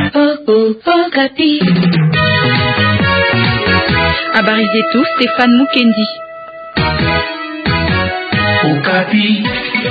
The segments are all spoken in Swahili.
Habari zetu Stefan Mukendi. Okapi.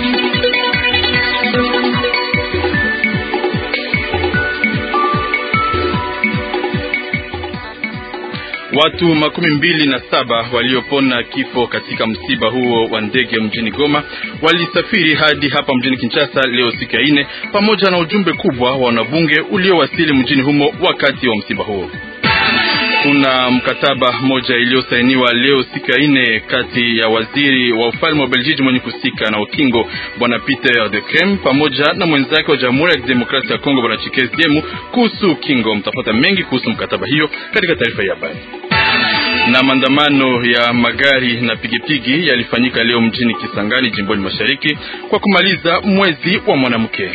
Watu makumi mbili na saba waliopona kifo katika msiba huo wa ndege mjini Goma walisafiri hadi hapa mjini Kinshasa leo siku ya ine, pamoja na ujumbe kubwa wa wanabunge uliowasili mjini humo wakati wa msiba huo. Kuna mkataba mmoja iliyosainiwa leo siku ya ine kati ya waziri wa ufalme wa Beljiji mwenye kusika na ukingo bwana Peter de Krem pamoja na mwenzake wa Jamhuri ya Kidemokrasia ya Kongo bwana Chikezi Diemu kuhusu ukingo. Mtapata mengi kuhusu mkataba hiyo katika taarifa ya habari. Na maandamano ya magari na pigipigi yalifanyika leo mjini Kisangani jimboni mashariki kwa kumaliza mwezi wa mwanamke.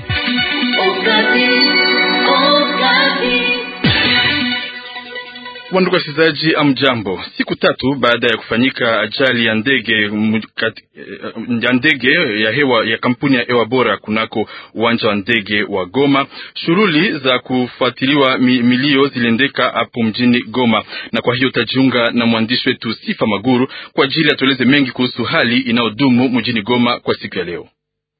Wandugu wasikilizaji, amjambo. Siku tatu baada ya kufanyika ajali ya ndege ya ndege ya hewa ya kampuni ya hewa bora kunako uwanja wa ndege wa Goma, shughuli za kufuatiliwa milio ziliendeka hapo mjini Goma, na kwa hiyo tajiunga na mwandishi wetu Sifa Maguru kwa ajili atueleze mengi kuhusu hali inayodumu mjini Goma kwa siku ya leo.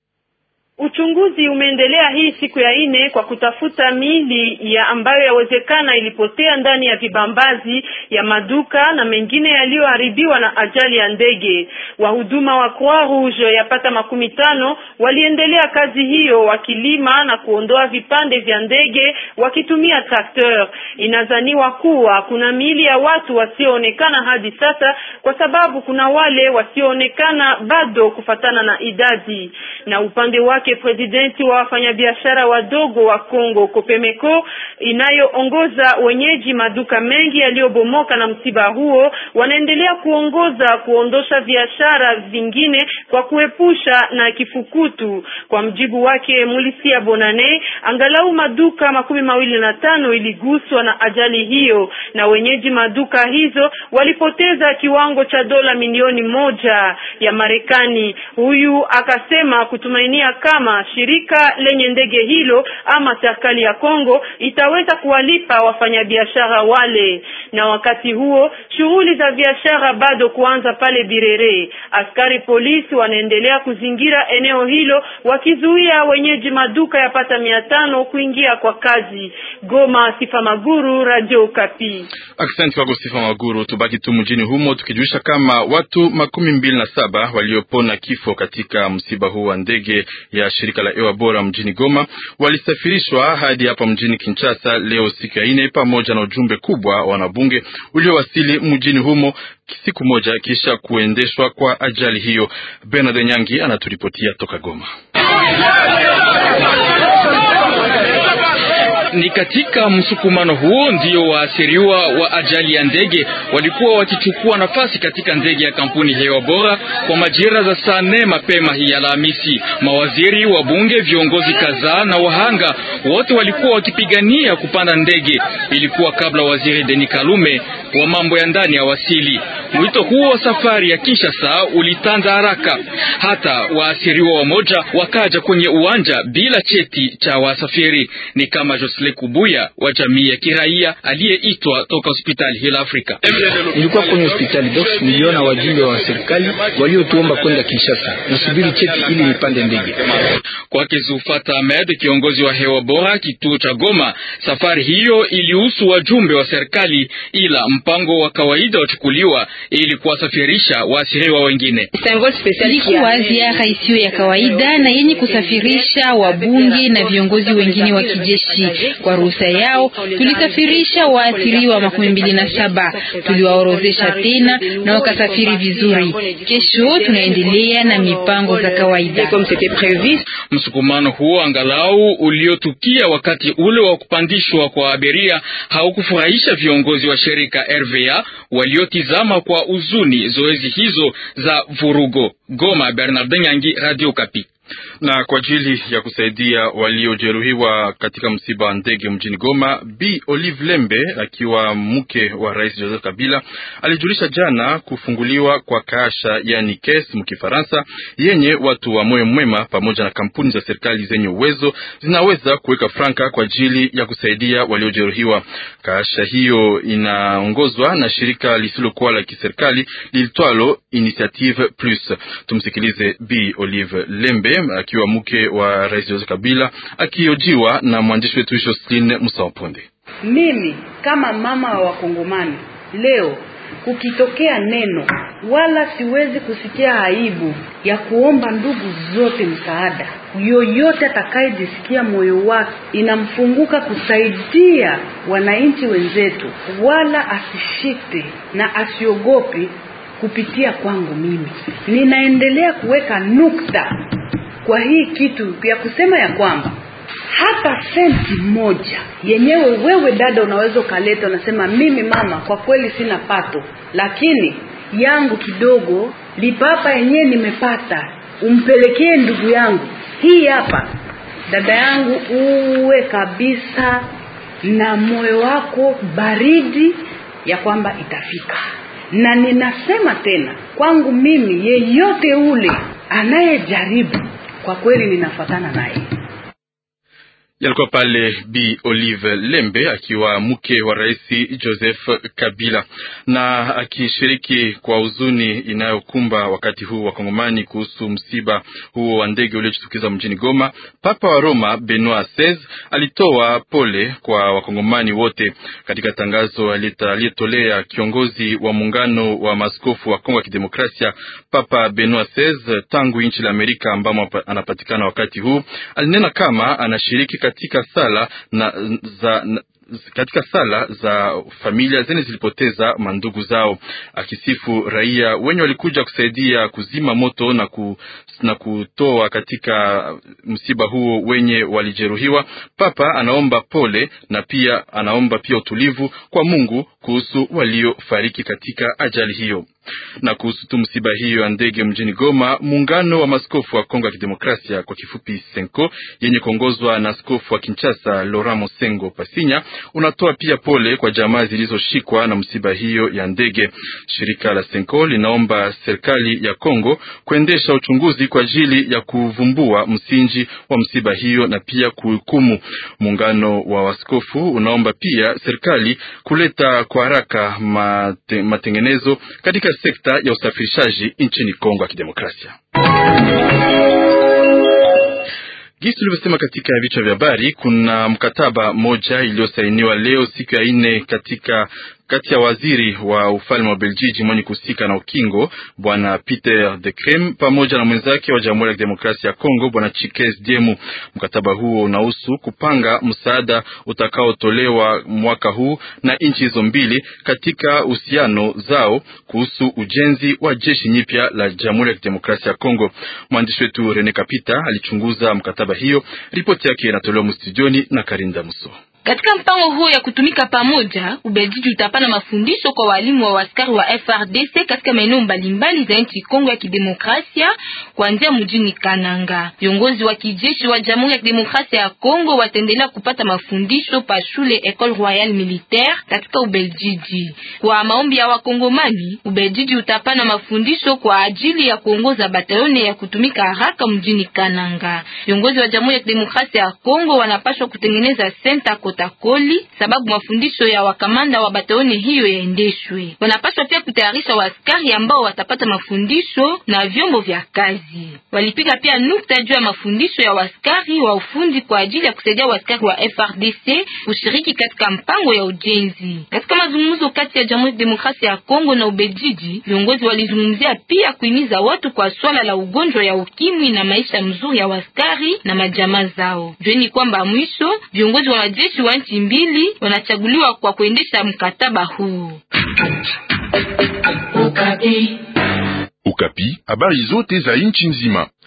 Uchunguzi umeendelea hii siku ya ine kwa kutafuta mili ya ambayo yawezekana ilipotea ndani ya vibambazi ya maduka na mengine yaliyoharibiwa na ajali ya ndege. Wahuduma wa Croix Rouge yapata makumi tano waliendelea kazi hiyo wakilima na kuondoa vipande vya ndege wakitumia trakteur. Inazaniwa kuwa kuna mili ya watu wasioonekana hadi sasa, kwa sababu kuna wale wasioonekana bado kufatana na idadi. Na upande wake presidenti wa wafanyabiashara wadogo wa Kongo Kopemeko inayoongoza wenyeji maduka mengi yaliyobomoka na msiba huo, wanaendelea kuongoza kuondosha biashara vingine kwa kuepusha na kifukutu. Kwa mjibu wake Mulisia Bonane, angalau maduka makumi mawili na tano iliguswa na ajali hiyo, na wenyeji maduka hizo walipoteza kiwango cha dola milioni moja ya Marekani. Huyu akasema kutumainia kama shirika lenye ndege hilo ama serikali ya Kongo itaweza kuwalipa wafanyabiashara wale. Na wakati huo shughuli za biashara bado kuanza pale Birere. Askari polisi wanaendelea kuzingira eneo hilo wakizuia wenyeji maduka yapata mia tano kuingia kwa kazi. Goma, Sifa Maguru, Radio Kapi. Asante kwako Sifa Maguru. Tubaki tu mjini humo tukijulisha kama watu makumi mbili na saba waliopona kifo katika msiba huu wa ndege ya shirika la hewa bora mjini Goma walisafirishwa hadi hapa mjini Kinshasa leo siku ya ine, pamoja na ujumbe kubwa wa wanabunge uliowasili mjini humo siku moja kisha kuendeshwa kwa ajali hiyo. Bernard Nyangi anaturipotia toka Goma. Ni katika msukumano huo ndio waasiriwa wa ajali ya ndege walikuwa wakichukua nafasi katika ndege ya kampuni hewa bora kwa majira za saa nne mapema hii Alhamisi. Mawaziri, wabunge, viongozi kadhaa na wahanga wote walikuwa wakipigania kupanda ndege. Ilikuwa kabla waziri Denis Kalume wa mambo ya ndani ya wasili. Mwito huo wa safari ya Kinshasa ulitanda haraka, hata waasiriwa wamoja wakaja kwenye uwanja bila cheti cha wasafiri, ni kama Josle Kubuya wa jamii ya kiraia aliyeitwa toka hospitali Hill Africa. Nilikuwa kwenye hospitali Dox, niliona wajumbe wa serikali waliotuomba kwenda Kinshasa nisubiri cheti ili nipande ndege. Kwake Zufata Ahmed, kiongozi wa hewa bora kituo cha Goma, safari hiyo ilihusu wajumbe wa serikali, ila mpango wa kawaida wachukuliwa ili kuwasafirisha waasiriwa wengine. Ilikuwa ziara isiyo ya kawaida na yenye kusafirisha wabunge na viongozi wengine wa kijeshi. Kwa ruhusa yao tulisafirisha waathiriwa makumi mbili na saba, tuliwaorozesha tena na wakasafiri vizuri. Kesho tunaendelea na mipango za kawaida. Msukumano huo angalau uliotukia wakati ule wa kupandishwa kwa abiria haukufurahisha viongozi wa shirika RVA waliotizama kwa uzuni zoezi hizo za vurugo. Goma, Bernard Nyangi, Radio Kapi. Na kwa ajili ya kusaidia waliojeruhiwa katika msiba wa ndege mjini Goma, Bi Olive Lembe akiwa mke wa Rais Joseph Kabila alijulisha jana kufunguliwa kwa kasha yani kes mkifaransa, yenye watu wa moyo mwema pamoja na kampuni za serikali zenye uwezo zinaweza kuweka franka kwa ajili ya kusaidia waliojeruhiwa. Kasha hiyo inaongozwa na shirika lisilokuwa la kiserikali liitwalo Initiative Plus. Tumsikilize Bi Olive Lembe akiwa mke wa Rais Joseph Kabila akiojiwa na mwandishi wetu Jocelyn Musawaponde. Mimi kama mama wa Wakongomani leo kukitokea neno wala siwezi kusikia aibu ya kuomba ndugu zote msaada. Yoyote atakayejisikia moyo wake inamfunguka kusaidia wananchi wenzetu, wala asishite na asiogope kupitia kwangu. Mimi ninaendelea kuweka nukta kwa hii kitu ya kusema ya kwamba hata senti moja yenyewe wewe dada unaweza ukaleta, unasema mimi mama, kwa kweli sina pato, lakini yangu kidogo lipapa yenyewe nimepata, umpelekee ndugu yangu. Hii hapa dada yangu, uwe kabisa na moyo wako baridi ya kwamba itafika. Na ninasema tena kwangu mimi, yeyote ule anayejaribu, kwa kweli ninafatana naye. Yalikuwa pale Bi Olive Lembe akiwa mke wa Rais Joseph Kabila na akishiriki kwa huzuni inayokumba wakati huu wa Kongomani kuhusu msiba huo wa ndege uliojitukiza mjini Goma. Papa wa Roma Benoit XVI alitoa pole kwa Wakongomani wote. Katika tangazo aliyetolea kiongozi wa muungano wa maaskofu wa Kongo ya Kidemokrasia, Papa Benoit XVI tangu nchi la Amerika ambamo anapatikana wakati huu, alinena kama anashiriki katika sala na za na, katika sala za familia zenye zilipoteza mandugu zao, akisifu raia wenye walikuja kusaidia kuzima moto na, ku, na kutoa katika msiba huo wenye walijeruhiwa. Papa anaomba pole na pia anaomba pia utulivu kwa Mungu kuhusu waliofariki katika ajali hiyo na kuhusu tu msiba hiyo ya ndege mjini Goma, muungano wa maskofu wa Kongo ya Kidemokrasia kwa kifupi Senko, yenye kuongozwa na askofu wa Kinshasa Laurent Mosengo Pasinya, unatoa pia pole kwa jamaa zilizoshikwa na msiba hiyo ya ndege. Shirika la Senko linaomba serikali ya Kongo kuendesha uchunguzi kwa ajili ya kuvumbua msingi wa msiba hiyo na pia kuhukumu. Muungano wa waskofu unaomba pia serikali kuleta kwa haraka mate, matengenezo katika sekta ya usafirishaji nchini Kongo ya Kidemokrasia. Gisi tulivyosema katika vichwa vya habari, kuna mkataba moja iliyosainiwa leo siku ya nne katika kati ya waziri wa ufalme wa Beljiji mwenye kuhusika na ukingo bwana Peter de Crem pamoja na mwenzake wa Jamhuri ya Kidemokrasia ya Kongo bwana Chikes Diemu. Mkataba huo unahusu kupanga msaada utakaotolewa mwaka huu na nchi hizo mbili katika uhusiano zao kuhusu ujenzi wa jeshi nyipya la Jamhuri ya Kidemokrasia ya Kongo. Mwandishi wetu Rene Kapita alichunguza mkataba hiyo, ripoti yake inatolewa mstudioni na Karinda Muso. Katika mpango huo ya kutumika pamoja, Ubelgiji utapana mafundisho kwa walimu wa askari wa FRDC katika maeneo mbalimbali za nchi Kongo ya Kidemokrasia kuanzia mjini Kananga. Viongozi wa kijeshi wa Jamhuri ya Kidemokrasia ya Kongo wataendelea kupata mafundisho pa shule Ecole Royale Militaire katika Ubelgiji. Kwa maombi ya Wakongomani, Ubelgiji utapana mafundisho kwa ajili ya kuongoza batalioni ya kutumika haraka mjini Kananga. Viongozi wa Jamhuri ya Kidemokrasia ya Kongo wanapaswa kutengeneza senta Takoli sababu mafundisho ya wakamanda wa batalioni hiyo yaendeshwe. Wanapaswa pia kutayarisha waaskari ambao watapata mafundisho na vyombo vya kazi. Walipiga pia nukta juu ya mafundisho ya waaskari wa ufundi kwa ajili ya kusaidia waaskari wa FRDC kushiriki katika mpango ya ujenzi. Katika mazungumzo kati ya Jamhuri ya Demokrasia ya Kongo na Ubelgiji, viongozi walizungumzia pia kuhimiza watu kwa swala la ugonjwa ya ukimwi na maisha mzuri ya waaskari na majamaa zao. Jueni kwamba mwisho viongozi wa majeshi wa nchi mbili wanachaguliwa kwa kuendesha mkataba huu. Ukapi, habari zote za nchi nzima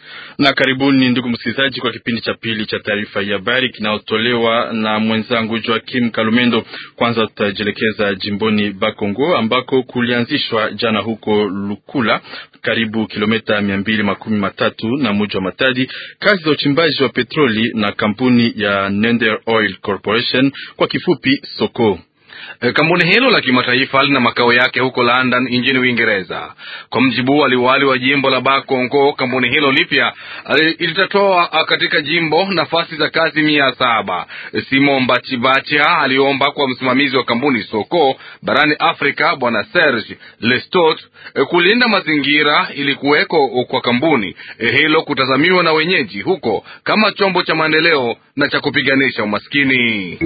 na karibuni ndugu msikilizaji, kwa kipindi cha pili cha taarifa ya habari kinayotolewa na mwenzangu Joakim Kalumendo. Kwanza tutajielekeza jimboni Bakongo ambako kulianzishwa jana huko Lukula, karibu kilomita mia mbili makumi matatu na muji wa Matadi, kazi za uchimbaji wa petroli na kampuni ya Nender Oil Corporation, kwa kifupi Soko. Kampuni hilo la kimataifa lina makao yake huko London nchini Uingereza. Kwa mjibu wa liwali wa jimbo la Bakongo, kampuni hilo lipya litatoa katika jimbo nafasi za kazi mia saba. Simon Bachibacha aliomba kwa msimamizi wa kampuni Soko barani Afrika Bwana Serge Lestot kulinda mazingira ili kuweko kwa kampuni hilo kutazamiwa na wenyeji huko kama chombo cha maendeleo na cha kupiganisha umaskini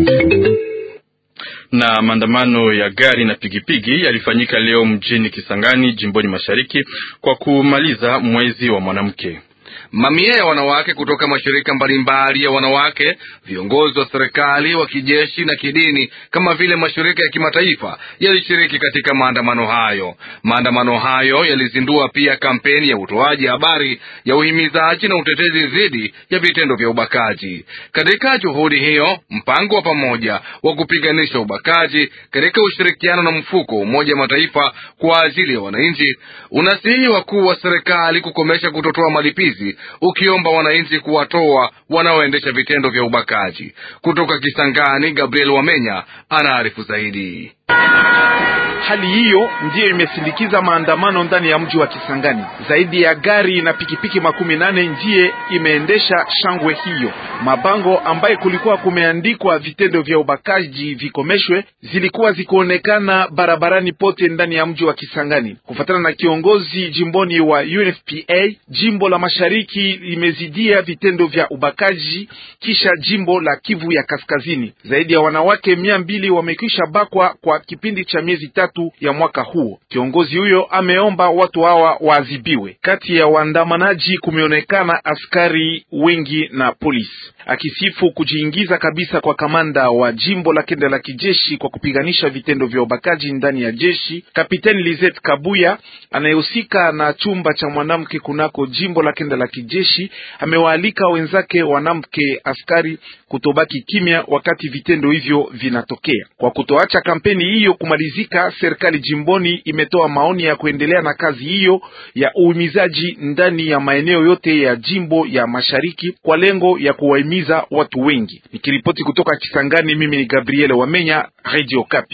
na maandamano ya gari na pigipigi yalifanyika leo mjini Kisangani, jimboni mashariki kwa kumaliza mwezi wa mwanamke. Mamia ya wanawake kutoka mashirika mbalimbali ya wanawake, viongozi wa serikali, wa kijeshi na kidini, kama vile mashirika ya kimataifa yalishiriki katika maandamano hayo. Maandamano hayo yalizindua pia kampeni ya utoaji habari ya uhimizaji na utetezi dhidi ya vitendo vya ubakaji. Katika juhudi hiyo, mpango wa pamoja wa kupiganisha ubakaji katika ushirikiano na mfuko wa Umoja wa Mataifa kwa ajili ya wananchi unasihi wakuu wa serikali kukomesha kutotoa malipizi ukiomba wananchi kuwatoa wanaoendesha vitendo vya ubakaji. Kutoka Kisangani, Gabriel Wamenya anaarifu zaidi. Hali hiyo ndiyo imesindikiza maandamano ndani ya mji wa Kisangani. Zaidi ya gari na pikipiki makumi nane ndiye imeendesha shangwe hiyo. Mabango ambaye kulikuwa kumeandikwa vitendo vya ubakaji vikomeshwe zilikuwa zikuonekana barabarani pote ndani ya mji wa Kisangani. Kufuatana na kiongozi jimboni wa UNFPA, jimbo la mashariki limezidia vitendo vya ubakaji kisha jimbo la Kivu ya kaskazini. Zaidi ya wanawake mia mbili wamekwisha bakwa kwa kipindi cha miezi tatu ya mwaka huo. Kiongozi huyo ameomba watu hawa waadhibiwe. Kati ya waandamanaji kumeonekana askari wengi na polisi. Akisifu kujiingiza kabisa kwa kamanda wa jimbo la kenda la kijeshi kwa kupiganisha vitendo vya ubakaji ndani ya jeshi, Kapiteni Lizet Kabuya anayehusika na chumba cha mwanamke kunako jimbo la kenda la kijeshi amewaalika wenzake wanamke askari kutobaki kimya wakati vitendo hivyo vinatokea. Kwa kutoacha kampeni hiyo kumalizika, serikali jimboni imetoa maoni ya kuendelea na kazi hiyo ya uhimizaji ndani ya maeneo yote ya jimbo ya mashariki kwa lengo ya kuwahimiza watu wengi. Nikiripoti kutoka Kisangani, mimi ni Gabriel Wamenya, Radio Kapi.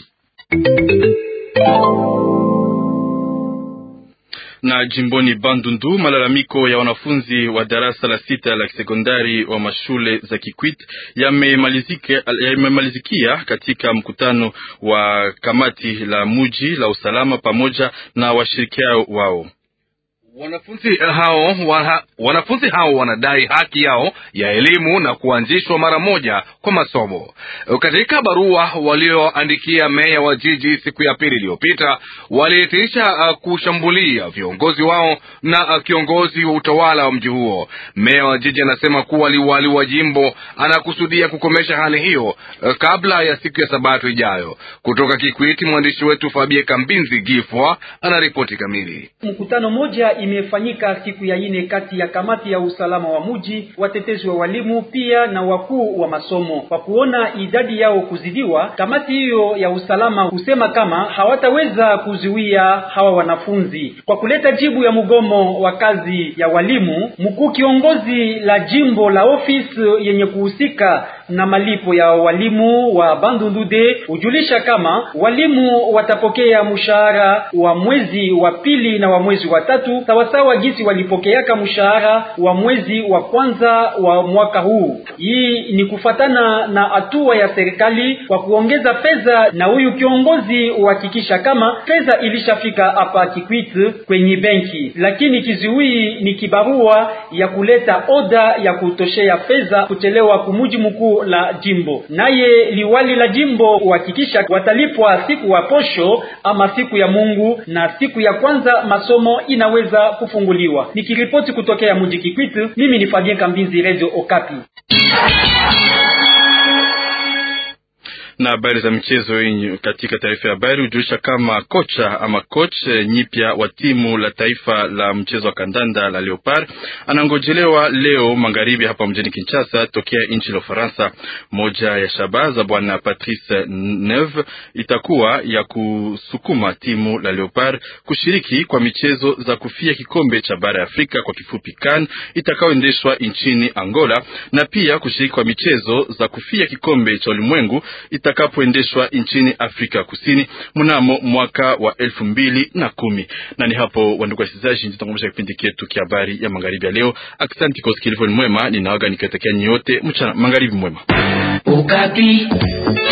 na jimboni Bandundu, malalamiko ya wanafunzi wa darasa la sita la sekondari wa mashule za Kikwit yamemalizikia katika mkutano wa kamati la muji la usalama pamoja na washirikiao wao. Wanafunzi hao wana, wanafunzi hao wanadai haki yao ya elimu na kuanzishwa mara moja kwa masomo. Katika barua walioandikia meya wa jiji siku ya pili iliyopita, waliitisha uh, kushambulia viongozi wao na uh, kiongozi wa utawala wa mji huo. Meya wa jiji anasema kuwa liwali wa jimbo anakusudia kukomesha hali hiyo uh, kabla ya siku ya Sabato ijayo. Kutoka Kikwiti, mwandishi wetu Fabie Kambinzi Gifwa anaripoti kamili. Mkutano moja imefanyika siku ya ine kati ya kamati ya usalama wa muji, watetezi wa walimu pia na wakuu wa masomo. Kwa kuona idadi yao kuzidiwa, kamati hiyo ya usalama husema kama hawataweza kuzuia hawa wanafunzi. Kwa kuleta jibu ya mgomo wa kazi ya walimu, mkuu kiongozi la jimbo la ofisi yenye kuhusika na malipo ya walimu wa Bandundude hujulisha kama walimu watapokea mshahara wa mwezi wa pili na wa mwezi wa tatu sawasawa jinsi walipokeaka mshahara wa mwezi wa kwanza wa mwaka huu. Hii ni kufatana na hatua ya serikali kwa kuongeza fedha, na huyu kiongozi uhakikisha kama fedha ilishafika hapa Kikwit kwenye benki, lakini kizuii ni kibarua ya kuleta oda ya kutoshea fedha kuchelewa kumuji mkuu la jimbo. Naye liwali la jimbo uhakikisha watalipwa siku wa posho ama siku ya Mungu, na siku ya kwanza masomo inaweza kufunguliwa. Nikiripoti kutokea mji Kikwit, mimi ni Fabien Kambinzi, Radio Okapi. Na habari za michezo katika taarifa ya habari hujulisha kama kocha ama coach nyipya wa timu la taifa la mchezo wa kandanda la Leopard anangojelewa leo magharibi hapa mjini Kinshasa tokea nchi la Ufaransa. Moja ya shabaha za bwana Patrice Neve itakuwa ya kusukuma timu la Leopard kushiriki kwa michezo za kufia kikombe cha bara ya Afrika kwa kifupi CAN itakayoendeshwa nchini Angola na pia kushiriki kwa michezo za kufia kikombe cha ulimwengu itakapoendeshwa nchini Afrika Kusini mnamo mwaka wa elfu mbili na kumi. Na ni hapo wandugu wasikilizaji, nitakumbusha kipindi chetu kia habari ya magharibi ya leo. Asante kwa usikilivu mwema, ninaaga nikiwatakia nyote mchana magharibi mwema. Ukapi.